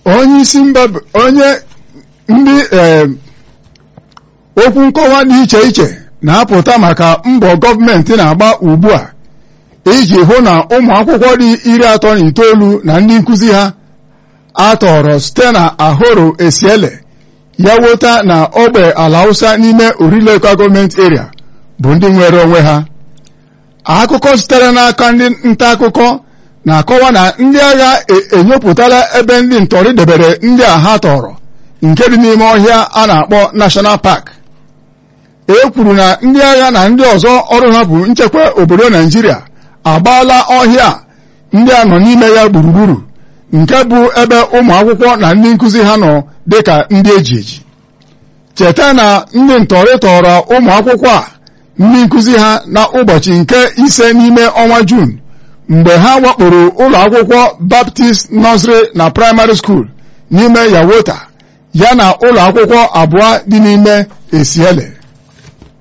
onye isi mba onye ndị okwu nkọwa dị iche iche na-apụta maka mbọ gọọmenti na-agba ugbu a iji hụ na ụmụ akwụkwọ dị iri atọ na itoolu na ndị nkụzi ha atọrọ site na ahoro esiele ya wota na ogbe ala hausa n'ime orileka gọọmenti eria bụ ndị nwere onwe ha akụkọ sitere n'aka ndị nta akụkọ na-akọwa na ndị agha enyopụtala ebe ndị ntọrị debere ndị a ha tọrọ nke dị n'ime ọhịa a na-akpọ National Park e kwuru na ndị agha na ndị ọzọ ọrụ ha bụ nchekwa obodo Naijiria agbaala ọhịa ndị a nọ n'ime ya gburugburu nke bụ ebe ụmụ akwụkwọ na ndị nkụzi ha nọ dịka ndị eji eji cheta na ndị ntọrị tọrọ ụmụ akwụkwọ a ndị nkụzi ha na ụbọchị nke ise n'ime ọnwa Juun mgbe ha wakporo ụlọ akwụkwọ Baptist Nursery na Primary School n'ime Yawota ya na ụlọ akwụkwọ abụọ dị n'ime Esiele